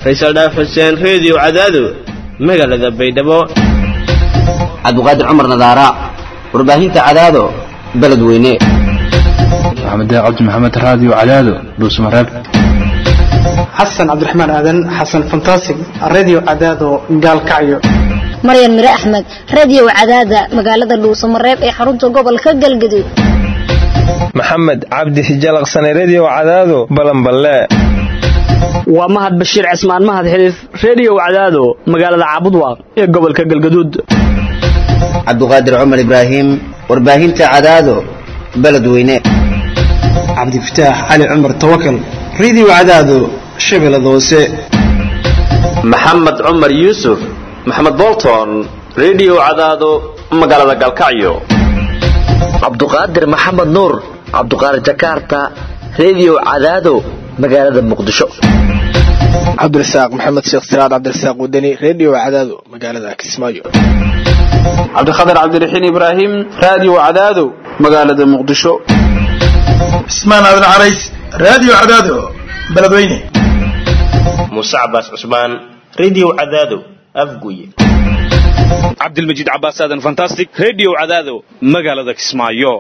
faysal dhaaf xuseen reediyo cadaado magaalada baydhabo cabdiqaadir cumar nadaara warbaahinta cadaado beledweyne maxamed cabdi maxamed raadiyo cadaado dhuusmareeb xasan cabdiraxmaan aadan xasan fantasig radio cadaado gaalkacyo maryan mire axmed radio cadaada magaalada dhuusamareeb ee xarunta gobolka galgaduud maxamed cabdi hijalaqsane redio cadaado balanballe waa mahad bashiir cismaan mahad xiliif redio cadaado magaalada caabudwaaq ee gobolka galgaduud cabdiqaadir cumar ibraahim warbaahinta cadaado beledweyne cabdifataax cali cumar tawakal radio cadaado shabeellada hoose maxamed cumar yuusuf maxamed bolton redio cadaado magaalada galkacyo cabduqaadir maxamed nuur cabduqaadir jakarta redio cadaado magaalada muqdisho cabdirasaaq maxamed sheekh siraad cabdirasaaq wadani redio cadaado magaalada kismaayo cabdikhatar cabdiraxiin ibraahim radio cadaado magaalada muqdisho cismaan aadan carays radio cadaado beledweyne muuse cabaas cusmaan redio cadaado afguye cabdilmajiid cabaas aadan fantastic redio cadaado magaalada kismaayo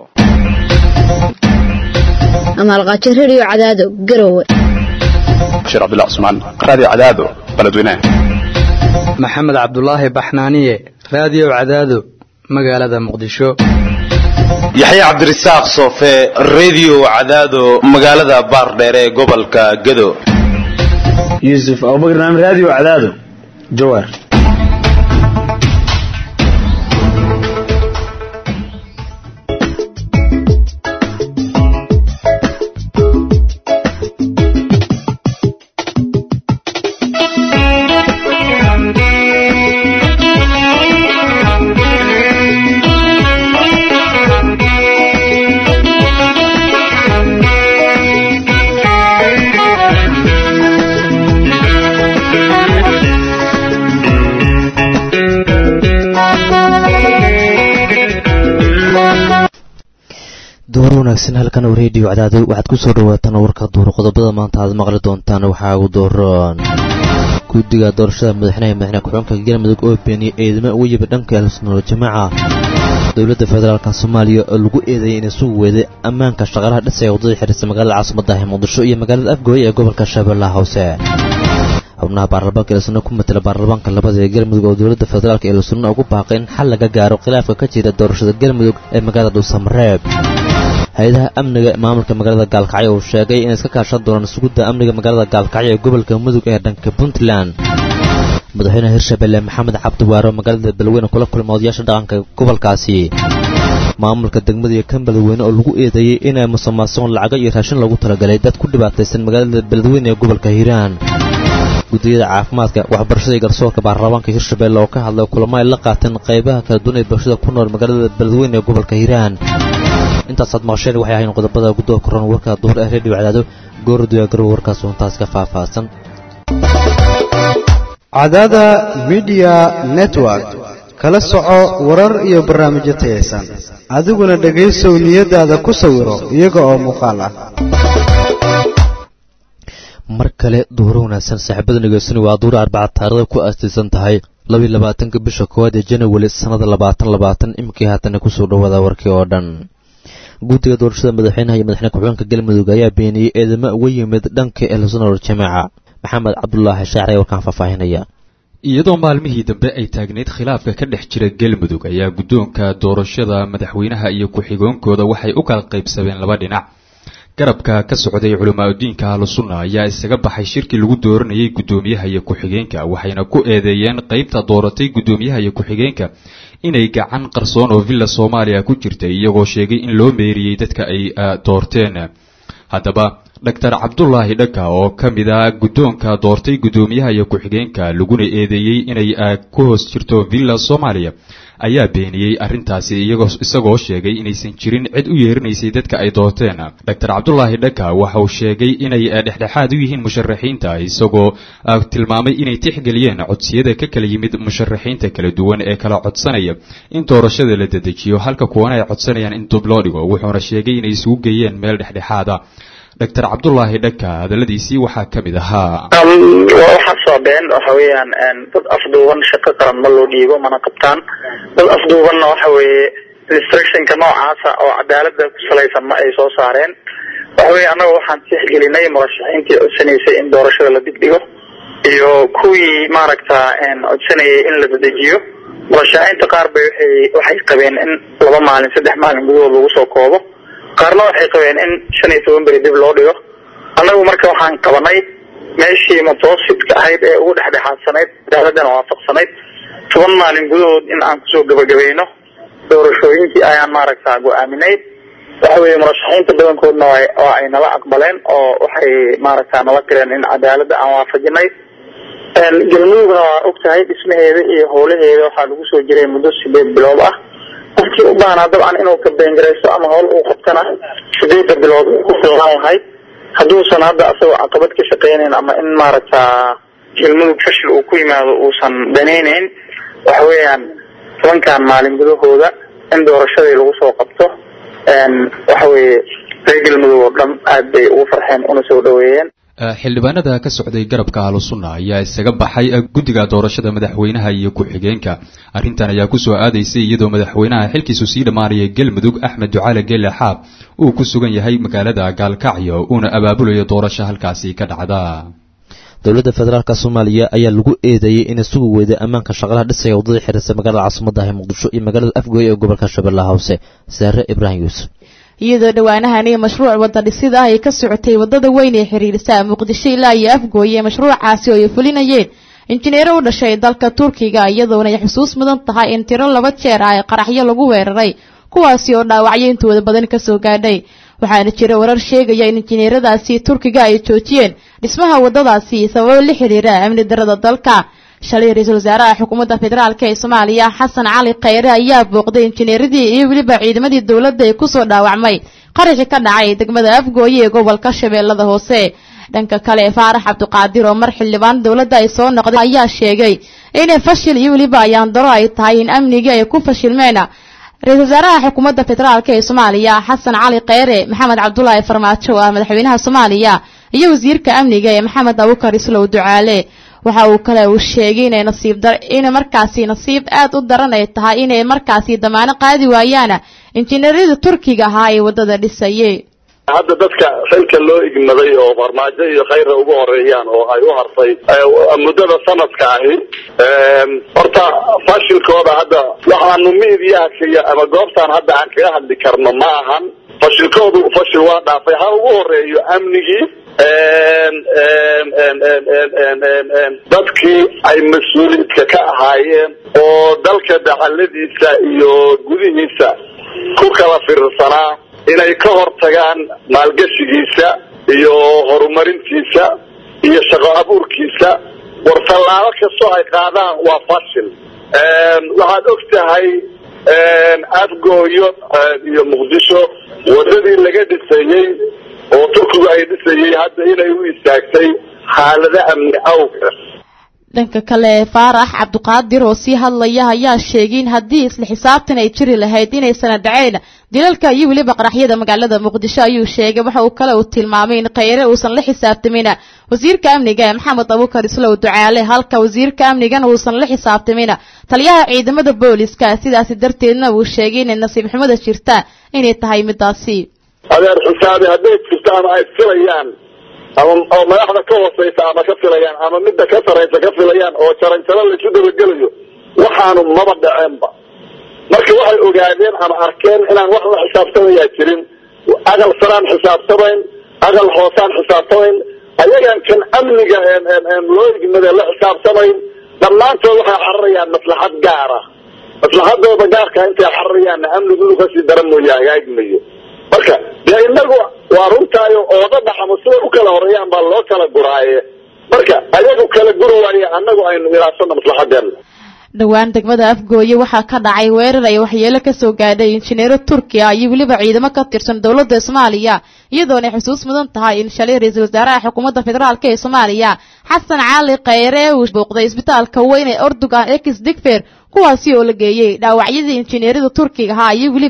amaalqaajo redio cadaado garowe bashiir cabdullah cusmaan radio cadaado beledweyne maxamed cabdulaahi baxnaaniye radio cadaado magaalada muqdisho yaxye cabdirasaaq soofe redio cadaado magaalada baardheer ee gobolka gado yuusuf abubakar naam radio cadaado jawaar door wanaagsan halkan oo reediyo cadaado waxaad ku soo dhawaataan warka duur qodobada maanta aad maqli doontaan waxaa ugu dooran guddiga doorashada madaxweynaha madaxweyne ku-xigeenka galmudug oo beeniyey eedamo ugu yimid dhanka ahlusunnal jamaaca dowladda federaalka soomaaliya oo lagu eedeeyay inay sugu weeday ammaanka shaqaalaha dhisaya waddada xiriirsa magaalada caasimada ah muqdisho iyo magaalada afgooye ee gobolka shabeellaha hoose xubnaha baarlamaanka ehelsunna ku matela baarlamaanka labada ee galmudug oo dowladda federaalka ehelsunna ugu baaqay in xal laga gaaro khilaafka ka jira doorashada galmudug ee magaalada dhuusamareeb hay-adaha amniga maamulka magaalada gaalkacyo uu sheegay inay iska kaashan doonaan sugidda amniga magaalada gaalkacyo ee gobolka mudug ee dhanka puntland madaxweynaha hirshabelle maxamed cabdiwaaro magaalada beledweyne kula kulmay odayaasha dhaqanka gobolkaasi maamulka degmada iyo kan beledweyne oo lagu eedeeyey inay musuqmaasuqon lacago iyo raashin loogu talagalay dad ku dhibaataysan magaalada beledweyne ee gobolka hiiraan gudiyada caafimaadka waxbarashada iyo garsoorka baarlamaanka hirshabelle oo ka hadlay kulamo ay la qaateen qaybaha kala duwan ee bulshada ku nool magaalada beledweyne ee gobolka hiiraan intaasaad maqasheen waxay ahayn qodobada guddooda koran warka duhur ee reediyo cadaado gooradiya garow warkaas untaas ka faahfaahsan cadaada midiya network kala soco warar iyo barnaamijyo tayaysan adiguna dhegaysow niyadaada ku sawiro iyaga oo muuqaal ah mar kale duhuro wanaagsan saaxiibada dhegaysani waa duhur arbaca taarikhda ku aastaysan tahay labiyo labaatanka bisha koowaad ee janawari sannada labaatan labaatan iminkii haatana kusoo dhawaada warkii oo dhan guddiga doorashada madaxweynaha iyo madaxweyne ku-xigeenka galmudug ayaa beeniyey eedamo uga yimid dhanka ehlusunnal jamaaca maxamed cabdulaahi shaacre warkaan faahfaahinaya iyadoo maalmihii dambe ay taagnayd khilaafka ka dhex jira galmudug ayaa guddoonka doorashada madaxweynaha iyo ku-xigeenkooda waxay u kala qaybsameen laba dhinac garabka ka socday culimaadudiinka ahlusunna ayaa isaga baxay shirkii lagu dooranayay guddoomiyaha iyo ku-xigeenka waxayna ku eedeeyeen qaybta dooratay guddoomiyaha iyo ku-xigeenka inay gacan qarsoon oo villa soomaaliya ku jirtay iyagoo sheegay in loo meeriyey dadka ay doorteen haddaba doctor cabdulaahi dhaka oo ka mid a guddoonka doortay guddoomiyaha iyo ku-xigeenka laguna eedeeyey inay ku hoos jirto villa soomaaliya ayaa beeniyey arrintaasi isagoo sheegay inaysan jirin cid u yeerinaysay dadka ay doorteen doctor cabdulaahi dhaka waxa uu sheegay inay dhexdhexaad u yihiin musharaxiinta isagoo tilmaamay inay tixgeliyeen codsiyada ka kala yimid musharaxiinta kala duwan ee kala codsanaya in doorashada la dedejiyo halka kuwana ay codsanayaan in dub loo dhigo wuxuuna sheegay inay isugu geeyeen meel dhexdhexaada doctor cabdulaahi dhaka hadalladiisii waxaa ka mid ahaa waxaa soo been waxa weeyaan dad afduuban shaqo qaran ma loo dhiibo mana qabtaan dad afduubanna waxa weeye restrictionka noocaasa oo cadaalada ku salaysan ma ay soo saareen waxa weye annaga waxaan tixgelinay murashaxiintii codsanaysay in doorashada la dibdhigo iyo kuwii maaragta codsanayay in la dadejiyo murashaxiinta qaar bay waxay waxay qabeen in laba maalin saddex maalin gudahood lagu soo koobo qaarna waxay qabeen in shan iyo toban beri dib loo dhigo annagu marka waxaan qabanay meeshii mutawassidka ahayd ee ugu dhexdhexaadsanayd cadaaladana waafaqsanayd toban maalin gudahood in aan kusoo gabagabayno doorashooyinkii ayaan maaragta go-aaminay waxa weeye murashaxiinta badankoodna waa ay nala aqbaleen oo waxay maaragta nala tireen in cadaaladda aan waafajinay galmudugna waa og tahay dhismaheeda iyo howlaheeda waxaa lagu soo jiray muddo sideed bilood ah qofkii u baahnaa dabcan inuu kabengaraysto ama howl uu qabtana sideedda bilood ku filnaan lahayd hadduusan hadda asagoo caqabad ka shaqeynayn ama in maaragta galmudug fashil uu ku yimaado uusan danaynayn waxa weeyaan tobankan maalin gudahooda in doorashadii lagu soo qabto waxa weeye reer galmudug oo dhan aad bay ugu farxeen una soo dhaweeyeen xildhibaanada ka socday garabka ahlusunna ayaa isaga baxay guddiga doorashada madaxweynaha iyo ku-xigeenka arrintan ayaa kusoo aadaysay iyadoo madaxweynaha xilkiisu sii dhammaanaya galmudug axmed ducaale geele xaab uu ku sugan yahay magaalada gaalkacyo uuna abaabulayo doorasho halkaasi ka dhacda dowladda federaalk soomaaliya ayaa lagu eedeeyey inay sugi weyday ammaanka shaqalaha dhisaya waddada xiriirsa magaalada caasimada ah ee muqdisho iyo magaalada afgooye ee gobolka shabeellaha hoose saare ibraahim yuusuf iyadoo dhowaanahan iyo mashruuc wadda dhisida ay ka socotay waddada weyn ee xiriirisa muqdisho ilaa iyo afgooye mashruucaasi oo ay fulinayeen injineero u dhashay dalka turkiga iyadoona ay xusuus mudan tahay in tiro laba jeer ah ee qaraxyo lagu weeraray kuwaasi oo dhaawacyo intooda badan kasoo gaadhay waxaana jira warar sheegaya in injineeradaasi turkiga ay joojiyeen dhismaha waddadaasi sababo la xiriira amni darada dalka shalay ra-iisul wasaaraha xukuumadda federaalk ee soomaaliya xasan cali khayre ayaa booqday injineeradii iyo weliba ciidamadii dowladda ee kusoo dhaawacmay qaraxi ka dhacay degmada afgooye ee gobolka shabeellada hoose dhanka kale faarax cabdiqaadir oo mar xildhibaan dowladda ay soo noqday ayaa sheegay inay fashil iyo weliba ayaandaro ay tahay in amnigii ay ku fashilmeen ra-iisul wasaaraha xukuumadda federaalk ee soomaaliya xasan cali kheyre maxamed cabdulaahi farmaajo oo ah madaxweynaha soomaaliya iyo wasiirka amniga ee maxamed abukar islow ducaale waxa uu kale uu sheegay inay nasiib dar inay markaasi nasiib aad u daran ay tahay inay markaasi damaano qaadi waayaan injineeryada turkiga ahaa ee waddada dhisayay hadda dadka xilka loo igmaday oo farmaajo iyo khayra ugu horeeyaan oo ay u hartay muddada sanadka ahi horta fashilkooda hadda waxaanu miidiyaha keliya ama goobtaan hadda aan kaga hadli karno ma ahan fashilkoodu fashil waa dhaafay ha ugu horeeyo amnigii dadkii ay mas-uuliidka ka ahaayeen oo dalka dacaladiisa iyo gudihiisa ku kala firirsanaa inay ka hortagaan maalgashigiisa iyo horumarintiisa iyo shaqo abuurkiisa war tallaabo kastoo ay qaadaan waa fashil waxaad og tahay afgooyo iyo muqdisho waddadii laga dhisayey oo turkigu ay dhisayey hadda inay u istaagtay xaalado amni awgeed dhanka kale faarax cabdiqaadir oo sii hadlaya ayaa sheegay in haddii isla xisaabtan ay jiri lahayd inaysana dhaceyn dilalka iyo weliba qaraxyada magaalada muqdisho ayuu sheegay waxa uu kale uu tilmaamay in kheyre uusan la xisaabtamin wasiirka amniga maxamed abukar islow ducaale halka wasiirka amnigana uusan la xisaabtamin taliyaha ciidamada booliska sidaasi darteedna uu sheegay inay nasiib xumada jirta inay tahay midaasi adeer xisaabi hadday jirto ama ay filayaan ama oo madaxda ka hooseysa ama ka filayaan ama midda ka saraysa ka filayaan oo jaranjaro laysu dabagelayo waxaanu maba dhaceenba marka waxay ogaadeen ama arkeen inaan wax la xisaabtamayaa jirin aqal saraan xisaabtamayn aqal hoosaan xisaabtamayn ayagaan kan amniga loo igmade la xisaabtamayn dhammaantood waxay cararayaan maslaxad gaara maslaxadooda gaarka intay cararayaanna amnigu inuu kasii dara mooye hagaagmayo marka dee inagu waa runtaayo ooda dhaxamo siday u kala horeeyaan baa loo kala guraaye marka ayagu kala guri waaye annagu aynu ilaashano maslaxadeena dhowaan degmada afgooye waxaa ka dhacay weerar ay waxyeelo kasoo gaadhay injineero turkiya iyo weliba ciidamo ka tirsan dowladda soomaaliya iyadoona ay xusuus mudan tahay in shalay ra-iisul wasaaraha xukuumadda federaalk ee soomaaliya xasan cali kheyre uu booqday isbitaalka weyn ee ordogan ex digfer kuwaasi oo la geeyey dhaawacyadii injineerada turkiga ahaa iyo weliba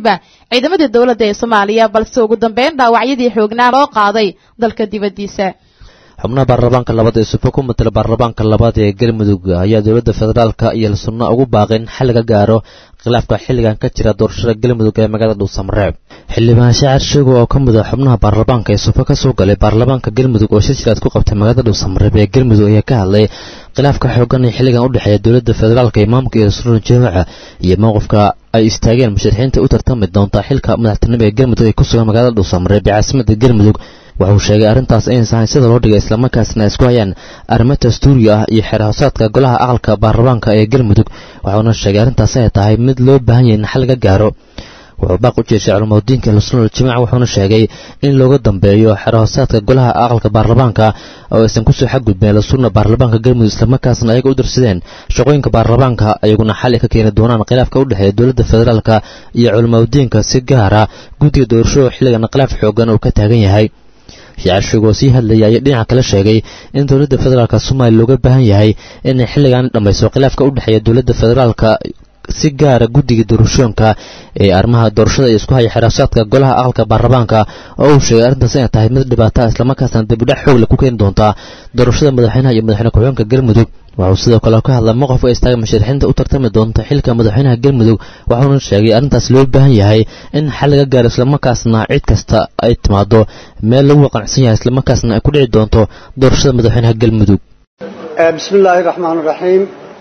ciidamadii dowladda ee soomaaliya balse ugu dambeyn dhaawacyadii xoognaa loo qaaday dalka dibaddiisa xubnaha baarlamaanka labaad ee suufa ku matala baarlamaanka labaad ee galmudug ayaa dowladda federaalka iyo sunno ugu baaqeen xal laga gaaro khilaafka xilligan ka jira doorashada galmudug ee magaalada dhuusamareeb xildhibaan shaacir sheego oo ka mid ah xubnaha baarlamaanka ee suufa ka soo galay baarlamaanka galmudug oo shir jiraad ku qabtay magaalada dhuusamareeb ee galmudug ayaa ka hadlay khilaafka xoogan ee xilligan u dhexeeya dowladda federaalka imaamka iyo rasuulun jaamaca iyo mowqifka ay istaageen musharaxiinta u tartami doonta xilka madaxtinimo ee galmudug ay ku sugan magaalada dhuusamareeb ee caasimada galmudug wuxuu sheegay arrintaas inaysan hayn sida loo dhigay islamarkaasna ay isku hayaan arrimo dastuuri ah iyo xeerhoosaadka golaha aqalka baarlamaanka ee galmudug wuxuuna sheegay arrintaas ay tahay mid loo baahan yahay in xal laga gaaro wuxuu baaq u jeeshay culumadiinka lusnul jimaac wuxuuna sheegay in looga dambeeyo xeerhoosaadka golaha aqalka baarlamaanka oo aysan kusoo xadgudbeen lasunna baarlamaanka galmudug islamarkaasna ayaga u dirsadeen shaqooyinka baarlamaanka ayaguna xal ka keeni doonaan khilaafka u dhexeeya dowladda federaalka iyo culimadiinka si gaara guddiga doorashada xilligan khilaaf xoogan uu ka taagan yahay shacarshigo sii hadlayay ayaa dhinaca kale sheegay in dowladda federaalka soomaaliya looga baahan yahay inay xilligan dhammayso khilaafka u dhexeeya dowladda federaalka si gaara guddiga doorashooyinka ee arrimaha doorashada iyo isku haya xiraasaadka golaha aqalka baarlamaanka oo uu sheegay arrintaas inay tahay mid dhibaata islamarkaasna dibidhac xoog leh ku keeni doontaa doorashada madaxweynaha iyo madaxweyne ku-xigeenka galmudug wuxuu sidoo kale ka hadlay mowqifka istaaga musharaxiinta u tartami doonta xilka madaxweynaha galmudug waxauna sheegay arrintaas loo baahan yahay in xal laga gaaro islamarkaasna cid kasta ay timaado meel lagu qanacsan yahay islamarkaasna ay ku dhici doonto doorashada madaxweynaha galmudug bismi illaahi raxmaan raxiim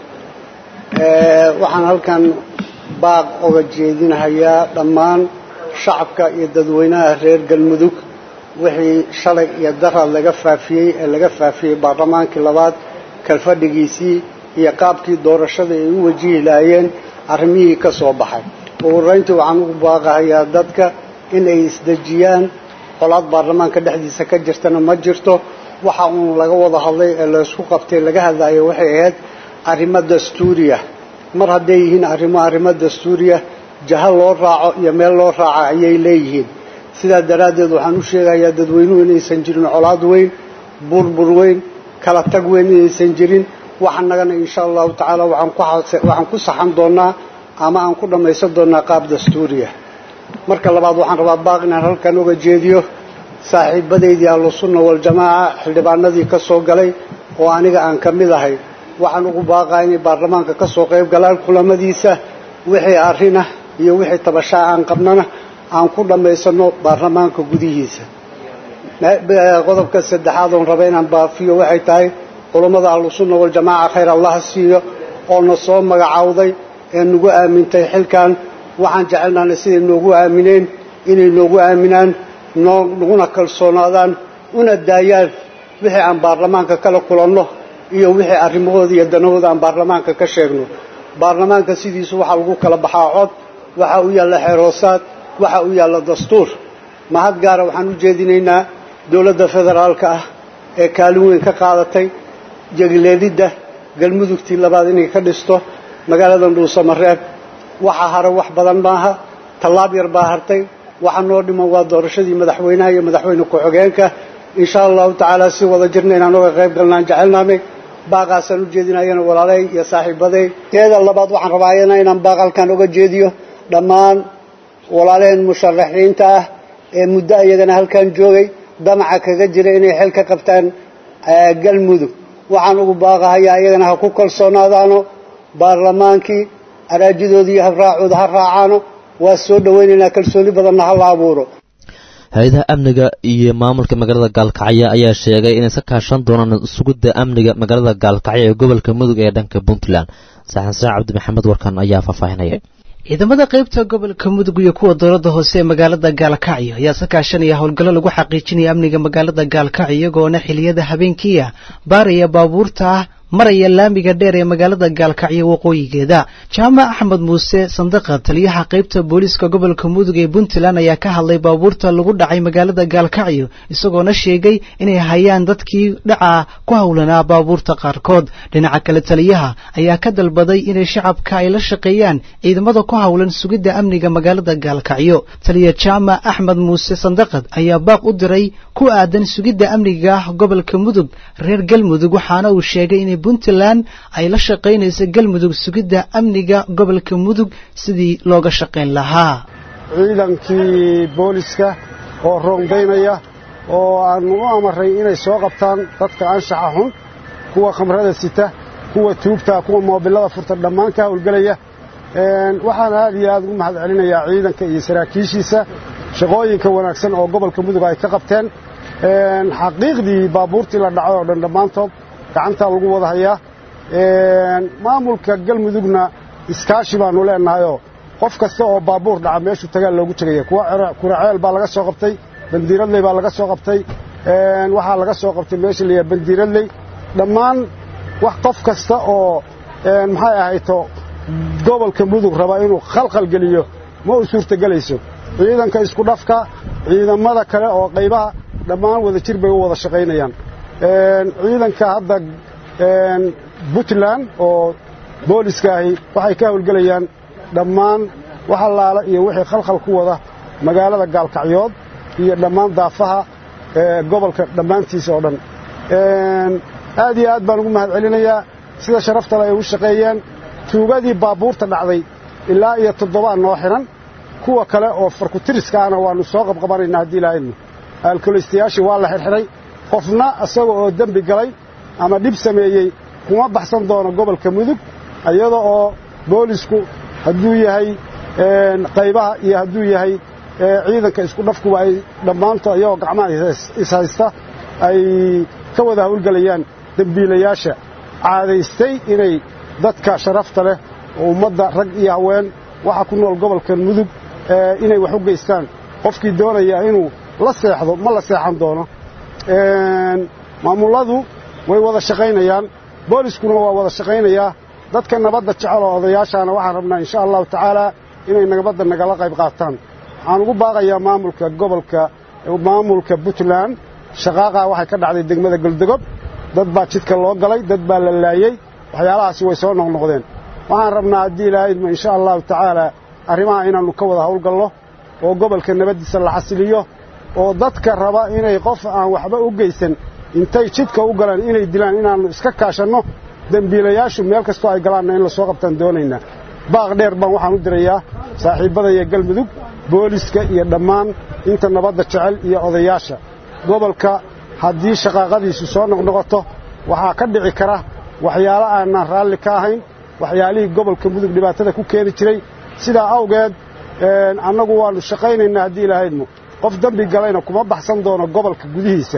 waxaan halkan baaq oga jeedinahayaa dhammaan shacabka iyo dadweynaha reer galmudug wixii shalay iyo darad laga faafiyey ee laga faafiyey baarlamaankii labaad kalfadhigiisii iyo qaabkii doorashada ay u wajihi lahaayeen arrimihii ka soo baxay ugu horrayntii waxaan ugu baaqahayaa dadka in ay isdejiyaan qolaad baarlamaanka dhexdiisa ka jirtana ma jirto waxa uun laga wada hadlay ee laysku qabtay laga hadlayo waxay ahayd arrimo dastuuriya mar hadday yihiin arrimo arrimo dastuuriya jaha loo raaco iyo meel loo raaco ayay leeyihiin sidaa daraaddeed waxaan u sheegayaa dadweynuhu inaysan jirin colaad weyn burbur weyn kala tag weyn inaysan jirin waxanagana insha allahu tacaala waxaan ku saxan doonaa ama aan ku dhammaysan doonaa qaab dastuuriya marka labaad waxaan rabaa baaq inaan halkan uga jeediyo saaxiibadaydii ahlusunna waljamaaca xildhibaanadii ka soo galay oo aniga aan ka mid ahay waxaan ugu baaqaa inay baarlamaanka ka soo qayb galaan kulamadiisa wixii arrinah iyo wixii tabashaa aan qabnana aan ku dhammaysano baarlamaanka gudihiisa qodobka saddexaad oon raba inaan baafiyo waxay tahay culammada ahlusunna waljamaaca khayr allaha siiyo oo na soo magacawday ee nagu aamintay xilkan waxaan jecelnaana siday noogu aamineen inay noogu aaminaan naguna kalsoonaadaan una daayaan wixii aan baarlamaanka kala kulanno iyo wixii arrimahooda iyo danahooda aan baarlamaanka ka sheegno baarlamaanka sidiisu waxaa lagu kala baxaa cod waxaa u yaalla xeerhoosaad waxaa u yaalla dastuur mahad gaara waxaan u jeedinaynaa dowladda federaalka ah ee kaalin weyn ka qaadatay jegleelidda galmudugtii labaad inay ka dhisto magaaladan dhuusamareeb waxa hare wax badan maaha tallaab yar baa hartay waxa noo dhiman waa doorashadii madaxweynaha iyo madaxweyne ku-xigeenka insha allahu tacaala si wada jirna inaan uga qayb galnaan jecelnaanay baaqaasaan u jeedinayana walaalay iyo saaxiibaday teeda labaad waxaan rabaa ayana inaan baaq halkan uga jeediyo dhammaan walaalaheen musharaxiinta ah ee muddo iyagana halkan joogay damaca kaga jira inay xel ka qabtaan galmudug waxaan ugu baaqahayaa iyagana ha ku kalsoonaadaano baarlamaankii araajidooda iyo habraacooda ha raacaano waa soo dhowaynaynaa kalsooni badanna ha la abuuro hay-adaha amniga iyo maamulka magaalada gaalkacyo ayaa sheegay inay iska kaashan doonaan sugidda amniga magaalada gaalkacyo ee gobolka mudug ee dhanka puntland saxan saac cabdi maxamed warkan ayaa faahfaahinaya ciidamada qaybta gobolka mudug iyo kuwa dowladda hoose ee magaalada gaalkacyo ayaa iska kaashanaya howlgallo lagu xaqiijinaya amniga magaalada gaalkacyo iyagoona xiliyada habeenkiia baaraya baabuurta ah maraya laamiga dheer ee magaalada gaalkacyo waqooyigeeda jaamac axmed muuse sandaqa taliyaha qaybta booliiska gobolka mudug ee puntland ayaa ka hadlay baabuurta lagu dhacay magaalada gaalkacyo isagoona sheegay inay hayaan dadkii dhaca ku howlanaa baabuurta qaarkood dhinaca kale taliyaha ayaa ka dalbaday inay shacabka ay la shaqeeyaan ciidamada ku howlan sugidda amniga magaalada gaalkacyo taliya jaamac axmed muuse sandaqad ayaa baaq u diray ku aadan sugidda amniga gobolka mudug reer galmudug waxaana uu sheegay inay puntland ay la shaqaynayso galmudug sugidda amniga gobolka mudug sidii looga shaqayn lahaa ciidankii booliska oo roondaynaya oo aan u amaray inay soo qabtaan dadka anshaxa xun kuwa khamrada sita kuwa tuugta kuwa moobilada furta dhammaan ka howlgelaya waxaan aad iyo aad ugu mahad celinayaa ciidanka iyo saraakiishiisa shaqooyinka wanaagsan oo gobolka mudug ay ka qabteen xaqiiqdii baabuurtii la dhacay oo dhan dhammaantood gacantaa lagu wada hayaa maamulka galmudugna iskaashi baannu leenahayoo qof kasta oo baabuur dhaca meeshuu tagaa loogu tegaya kuwa kuraceel baa laga soo qabtay bandiiradley baa laga soo qabtay waxaa laga soo qabtay meesha layaha bandiiradley dhammaan wax qof kasta oo maxay ahayto gobolka mudug raba inuu khalkhal geliyo ma u suurtagelayso ciidanka isku dhafka ciidamada kale oo qaybaha dhammaan wada jir bay u wada shaqaynayaan ciidanka hadda puntland oo booliska ahi waxay ka howlgelayaan dhammaan wax allaala iyo wixii khalkhal ku wada magaalada gaalkacyood iyo dhammaan daafaha gobolka dhammaantiisa oo dhan aad iyo aad baan ugu mahad celinayaa sida sharaftale ay u shaqeeyeen tuugadii baabuurta dhacday ilaa iyo toddobaa noo xidhan kuwa kale oo farkutiriska ahna waannu soo qabqabanaynaa haddii ilaahaynu aalkoleystayaashii waa la xidhxidhay qofna isaga oo dembi galay ama dhib sameeyey kuma baxsan doono gobolka mudug iyada oo boolisku hadduu yahay qaybaha iyo hadduu yahay ciidanka isku dhafkuba ay dhammaantood iyagoo gacmaha ishaysta ay ka wada howlgelayaan dembiilayaasha caadaystay inay dadka sharafta leh oo ummadda rag iyo haween waxa ku nool gobolkan mudug inay wax u geystaan qofkii doonaya inuu la seexdo ma la seexan doono maamulladu way wada shaqaynayaan booliskuna waa wada shaqaynayaa dadka nabadda jecel oo odayaashaana waxaan rabnaa insha allahu tacaalaa inay nabadda nagala qayb qaataan waxaan ugu baaqayaa maamulka gobolka maamulka puntland shaqaaqaa waxay ka dhacday degmada goldogob dad baa jidka loo galay dad baa la laayey waxyaalahaasi way soo noqnoqdeen waxaan rabnaa haddii ilaahayma insha allahu tacaalaa arrimaha inaannu ka wada howlgallo oo gobolka nabaddiisa la xasiliyo oo dadka raba inay qof aan waxba u geysan intay jidka u galaan inay dilaan inaannu iska kaashanno dembiilayaashu meel kastoo ay galaanna in la soo qabtaan doonaynaa baaq dheer baan waxaan u dirayaa saaxiibbadaiyo galmudug booliska iyo dhammaan inta nabadda jecel iyo odayaasha gobolka haddii shaqaaqadiisu soo noqnoqoto waxaa ka dhici kara waxyaalo aanaan raalli ka ahayn waxyaalihii gobolka mudug dhibaatada ku keeni jiray sidaa awgeed annagu waannu shaqaynaynaa haddii ilahaydmo qof dembi galayna kuma baxsan doono gobolka gudihiisa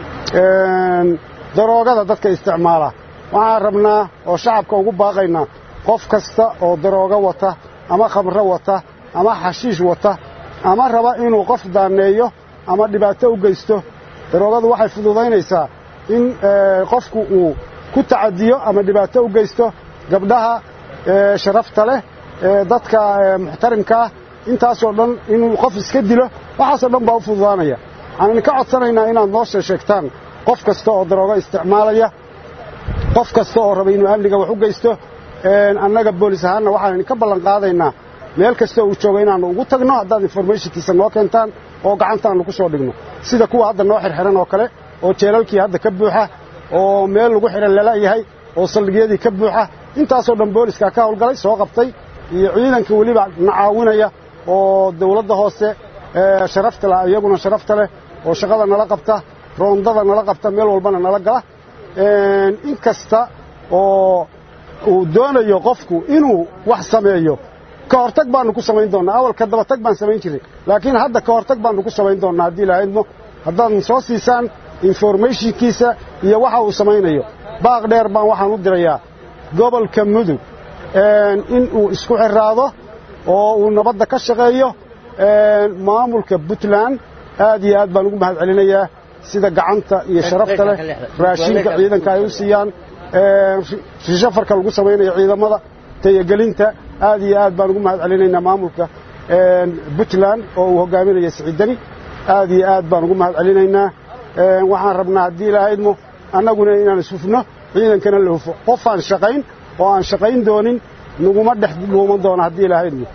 daroogada dadka isticmaala waxaan rabnaa oo shacabka ugu baaqaynaa qof kasta oo daroogo wata ama khamro wata ama xashiish wata ama raba inuu qof daanneeyo ama dhibaato u geysto daroogadu waxay fududaynaysaa in qofku uu ku tacadiyo ama dhibaato u geysto gabdhaha sharafta leh dadka muxtarimka ah intaasoo dhan inuu qof iska dilo waxaasoo dhan baa u fududaanaya waxaan idinka codsanaynaa inaad noo sheesheegtaan qof kasta oo daroogo isticmaalaya qof kasta oo raba inuu amniga wax u geysto annaga boolis ahaanna waxaan idinka ballan qaadaynaa meel kasta uu joogo inaannu ugu tagno haddaad informationkiisa noo keentaan oo gacantaannu ku soo dhigno sida kuwa hadda noo xirxiran oo kale oo jeelalkii hadda ka buuxa oo meel lagu xidhan lala yahay oo saldhigyadii ka buuxa intaasoo dhan booliska ka howlgalay soo qabtay iyo ciidanka weliba na caawinaya oo dawladda hoose sharafta leh iyaguna sharafta leh oo shaqada nala qabta roondada nala qabta meel walbana nala gala in kasta oo uu doonayo qofku inuu wax sameeyo ka hortag baannu ku samayn doonnaa awalka dabatag baan samayn jiray laakiin hadda ka hortag baannu ku samayn doonnaa haddii ilahaydmo haddaad soo siisaan informationkiisa iyo waxa uu samaynayo baaq dheer baan waxaan u dirayaa gobolka mudug in uu isku xiraado oo uu nabadda ka shaqeeyo maamulka puntland aad iyo aad baan ugu mahad celinayaa sida gacanta iyo sharafta leh raashinka ciidanka ay u siiyaan rishafarka lagu samaynayo ciidamada tayagelinta aad iyo aad baan ugu mahad celinaynaa maamulka puntland oo uu hogaaminaya siciidani aad iyo aad baan ugu mahad celinaynaa waxaan rabnaa haddii ilahaydmo annaguna inaan ishufno ciidankana la hufo qof aan shaqayn oo aan shaqayn doonin naguma dhex dhuuman doono haddii ilahaydmo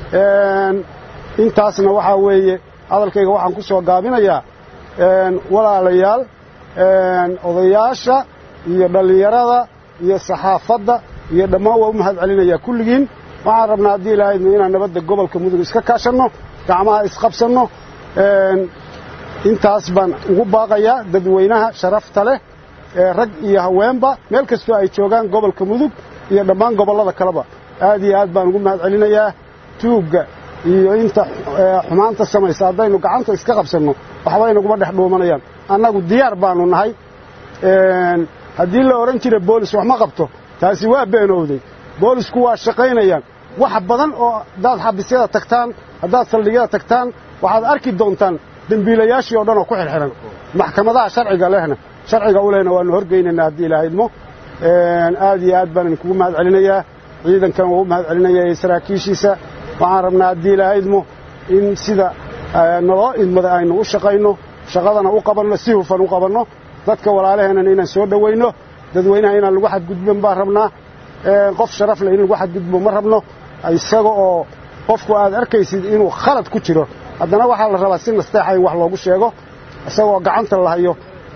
intaasna waxaa weeye hadalkayga waxaan ku soo gaabinayaa walaalayaal odayaasha iyo dhallinyarada iyo saxaafadda iyo dhammaan waa u mahad celinayaa kulligiin waxaan rabnaa haddii ilahaydmo inaan nabadda gobolka mudug iska kaashanno gacmaha isqabsanno intaas baan ugu baaqayaa dadweynaha sharafta leh ee rag iyo haweenba meel kastoo ay joogaan gobolka mudug iyo dhammaan gobollada kaleba aad iyo aad baan ugu mahad celinayaa tuugga iyo inta xumaanta samaysa haddaynu gacanta iska qabsanno waxba inaguma dhex dhuumanayaan annagu diyaar baannu nahay haddii la odhan jiray boolis wax ma qabto taasi waa beenowday boolisku waa shaqaynayaan wax badan oo haddaad xabisyada tagtaan haddaad saldhigyada tagtaan waxaad arki doontaan dembiilayaashii oo dhan oo ku xirxiran maxkamadaha sharciga lehna sharciga u lehna waannu horgeynaynaa haddii ilaaha idmo aad iyo aad baan idinkugu mahad celinayaa ciidankan waa u mahad celinaya iyo saraakiishiisa waxaan rabnaa haddii ilaaha idmo in sida naloo idmada aynu u shaqayno shaqadana u qabanno si hufan u qabanno dadka walaalaheennan inaan soo dhowayno dadweynaha inaan lagu xadgudban baan rabnaa qof sharaf leh in lagu xadgudbo ma rabno isaga oo qofku aad arkaysid inuu khalad ku jiro haddana waxaa la rabaa si nasteexa in wax loogu sheego isagoo gacanta la hayo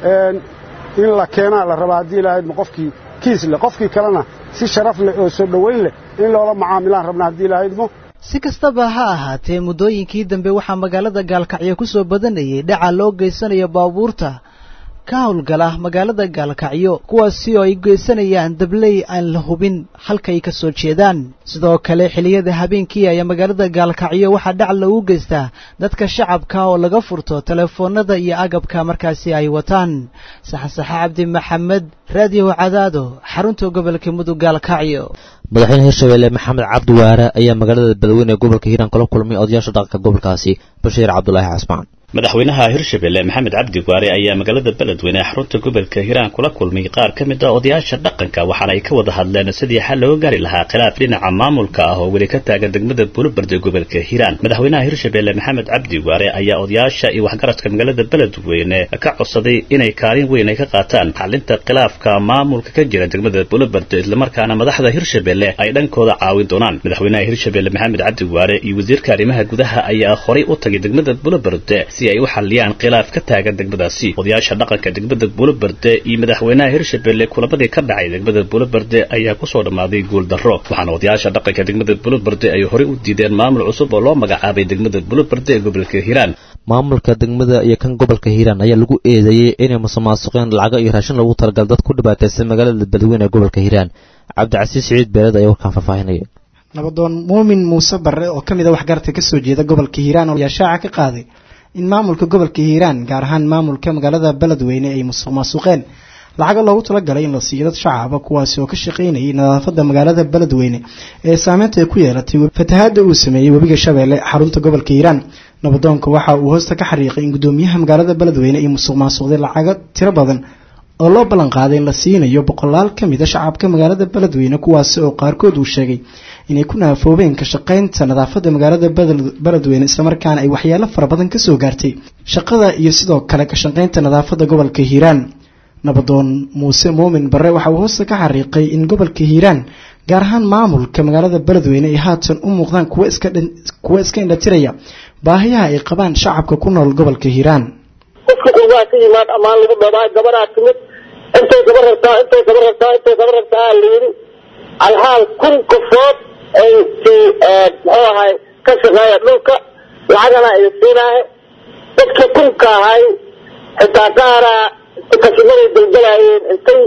in la keenaa la rabaa haddii ilaahadma qofkii kiis leh qofkii kalena si sharaf leh oo soo dhowayn leh in loola macaamilaan rabnaa haddii ilaahadmo si kastaba ha ahaatee muddooyinkii dambe waxaa magaalada gaalkacyo ku soo badanayay dhaca loo geysanayo baabuurta ka howlgala magaalada gaalkacyo kuwaasi oo ay geysanayaan dabley aan la hubin halkay ka soo jeedaan sidoo kale xilliyada habeenkii ayaa magaalada gaalkacyo waxaa dhac lagu geystaa dadka shacabka oo laga furto telefoonada iyo agabka markaasi ay wataan saxasaxe cabdi maxamed raadiyo cadaado xarunta gobolka mudug gaalkacyo madaxweyne hirshabeelle maxamed cabdi waare ayaa magaalada beledweyne ee gobolka hiiraan kula kulmay odayaasha dhaqanka gobolkaasi bashiir cabdulaahi casmaan madaxweynaha hirshabelle maxamed cabdi waare ayaa magaalada beledweyne ee xarunta gobolka hiiraan kula kulmay qaar ka mid a odayaasha dhaqanka waxaana ay ka wada hadleen sidii xal looga gaari lahaa khilaaf dhinaca maamulka ah oo weli ka taagan degmada buulabard ee gobolka hiiraan madaxweynaha hirshabelle maxamed cabdi waare ayaa odayaasha iyo waxgaradka magaalada beledweyne ka codsaday inay kaalin weyn ay ka qaataan xalinta khilaafka maamulka ka jira degmada buulabard islamarkaana madaxda hirshabelle ay dhankooda caawin doonaan madaxweynaha hirshabelle maxamed cabdi waare iyo wasiirka arrimaha gudaha ayaa horay u tagay degmada buulabard si ay u xaliyaan khilaaf ka taagan degmadaasi odayaasha dhaqanka degmada buulaberde iyo madaxweynaha hirshabelle kulamadii ka dhacay degmada buulaberde ayaa kusoo dhammaaday guuldarro waxaana odayaasha dhaqanka degmada buulaberde ay horey u diideen maamul cusub oo loo magacaabay degmada buulaberde ee gobolka hiiraan maamulka degmada iyo kan gobolka hiiraan ayaa lagu eedeeyey inay musuqmaasuqeen lacago iyo raashin lagu talagal dad ku dhibaataysan magaalada beledweyne ee gobolka hiiraan cabdicasiis siciid beeled ayaa warkaan faahfaahinaya nabadoon muumin muuse barre oo ka mid a waxgarta ka soo jeeda gobolka hiiraan ayaa shaaca ka qaaday in maamulka gobolka hiiraan gaar ahaan maamulka magaalada beledweyne ay musuq maasuqeen lacago loogu talagalay in la siiyo dad shacaba kuwaasi oo ka shaqaynayay nadaafada magaalada beledweyne ee saameynta ay ku yeelatay fatahaada uu sameeyey webiga shabeelle xarunta gobolka hiiraan nabadoonka waxa uu hoosta ka xariiqay in gudoomiyaha magaalada beledweyne ay musuq maasuqday lacago tiro badan oo loo ballan qaaday in la siinayo boqolaal ka mid a shacabka magaalada beledweyne kuwaasi oo qaarkood uu sheegay inay ku naafoobeen ka shaqaynta nadaafadda magaalada beledweyne islamarkaana ay waxyaalo fara badan ka soo gaartay shaqada iyo sidoo kale ka shaqaynta nadaafadda gobolka hiiraan nabadoon muuse muumin barre waxa uu hoosta ka xariiqay in gobolka hiiraan gaar ahaan maamulka magaalada beledweyne ay haatan u muuqdaan kuwa iska indhatiraya baahiyaha ay qabaan shacabka ku nool gobolka hiiraan qofka qurbaha ka yimaad amaan lagu dhabaa gabaraa timid intay gaba rabtaa intay gaba rabtaa intay gaba rabtaa la yidhi alhaal kun qofood ay si muxuu ahay ka shaqeeya dhulka lacagana ay siinaaye dadkii kunka ahay xitaa qaaraa kashimaday dalgalaayeen intay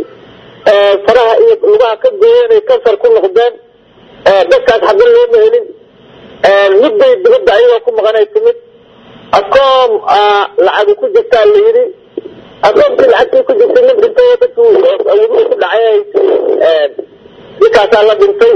faraha iyo lugaha ka gooyeen ay kansar ku noqdeen dadkaas xagga looma helin midbay dibadda ayagoo ku maqanay timid akoom lacagu ku jirtaa la yidhi akoomkii lacagtii ku jirtay nin dhintay dadkii webiga ku dhacay ninkaasaa la dhintay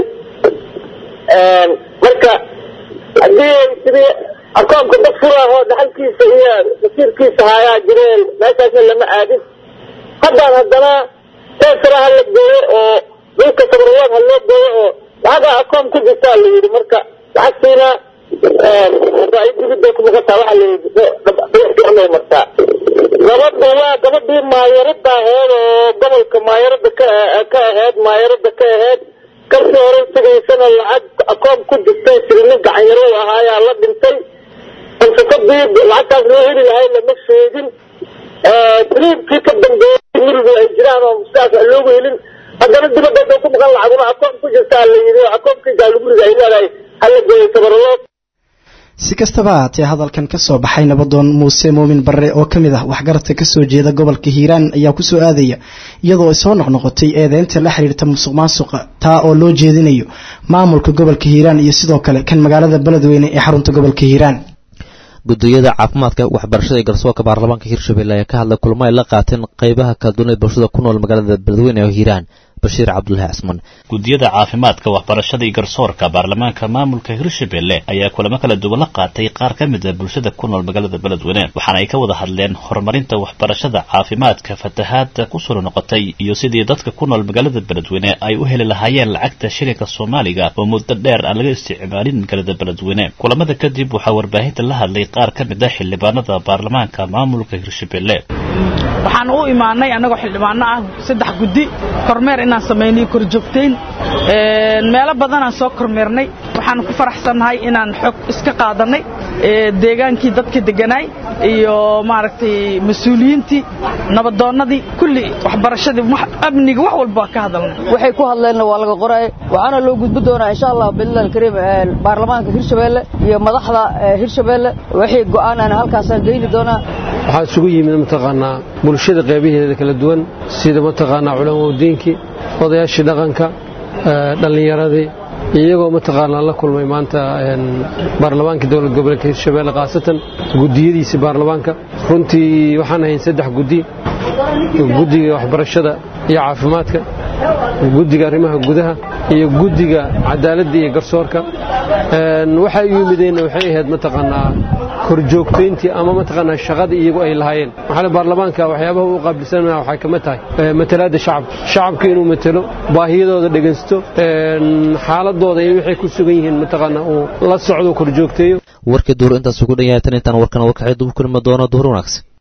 marka haddii sidii akoomka dad furahoo dhaxalkiisa iyo masiirkiisa haayaa jireen meeshaasna lama aadin haddaan haddana teesara ha la gooyo oo dhulka sabarwaad ha loo gooyo oo lacagaa akoom ku jirtaa la yidhi marka lacagtiina dibida ku maqataa waxaa la yidhi dhexday martaa gabadha waa gabadhii maayarada aheed oo gobolka maayarada ka ka aheyd maayarada ka aheyd kalkii hore tegaysana lacag akoom ku jirtay siri nin gacanyaro ahaayaa la dhintay falsafadii lacagtaas loo heli lahay lama sheegin triibkii ka dambeeyey mirig ay jiraan oo sidaas aan loogu helin haddana dibadda haday ku maqan lacaguna akoom ku jirtaa la yidhi oo akoomkii gaaluguriga ay leedahay hala geeyo sabaralood si kastaba haatee hadalkan ka soo baxay nabadoon muuse muumin barre oo ka mid ah waxgaradka ka soo jeeda gobolka hiiraan ayaa ku soo aadaya iyadoo ay soo noqnoqotay eedeynta la xiriirta musuq maasuqa taa oo loo jeedinayo maamulka gobolka hiiraan iyo sidoo kale kan magaalada beledweyne ee xarunta gobolka hiiraan gudooyada caafimaadka waxbarashada iyo garsoorka baarlamaanka hirshabelle ayaa ka hadlay kulmo ay la qaateen qaybaha kala duwan ee bulshada ku nool magaalada beledweyne ee hiiraan bashiir cabdulahi casman gudiyada caafimaadka waxbarashada iyo garsoorka baarlamaanka maamulka hirshabelle ayaa kulamo kala duwan la qaatay qaar ka mid a bulshada ku nool magaalada beledweyne waxaana ay ka wada hadleen horumarinta waxbarashada caafimaadka fatahaada kusoo noqotay iyo sidii dadka ku nool magaalada beledweyne ay u heli lahaayeen lacagta shilinka soomaaliga oo muddo dheer aan laga isticmaalin magaalada beledweyne kulamada kadib waxaa warbaahinta la hadlay qaar ka mid a xildhibaanada baarlamaanka maamulka hirshabelle waxaan u imaanay annagoo xildhibaano ah saddex guddi kormeer inaan samaynay korjoogtayn meelo badanaan soo kormeernay waxaan ku faraxsannahay inaan xog iska qaadanay deegaankii dadka deganaay iyo maaragtay mas-uuliyiintii nabadoonnadii kulli waxbarashadii amniga wax walba waa ka hadalnay waxay ku hadleenna waa laga qoraay waxaana loo gudbi doonaa insha allah billahi alkariim baarlamaanka hirshabeelle iyo madaxda hirshabeelle wixii go'aan aan halkaasaan geyni doonaa waxaa isugu yimid mataqaanaa bulshada qaybaheeda kala duwan sida mataqaanaa culamaudiinkii odayaashii dhaqanka dhallinyaradii iyagoo mataqaanaa la kulmay maanta baarlamaanka dowlad goboleedka hirshabelle khaasatan gudiyadiisii baarlamaanka runtii waxaan ahayn saddex guddi guddiga waxbarashada iyo caafimaadka guddiga arrimaha gudaha iyo guddiga cadaaladda iyo garsoorka waxay u yimideenna waxay ahayd mataqaanaa korjoogtayntii ama mataqaanaa shaqadii iyagu ay lahaayeen maxaa baarlamaanka waxyaabaha uu qaabilsanaya waxay kama tahay matalaadda shacabka shacabka inuu matalo baahiyadooda dhegaysto xaaladooda iyo waxay ku sugan yihiin mataqaanaa uu la socdo korjoogteeyo warkii duur intaas ugu dhan yahay tan intaan warkan warkaxeed ugu kulmi doono duhur wanaagsan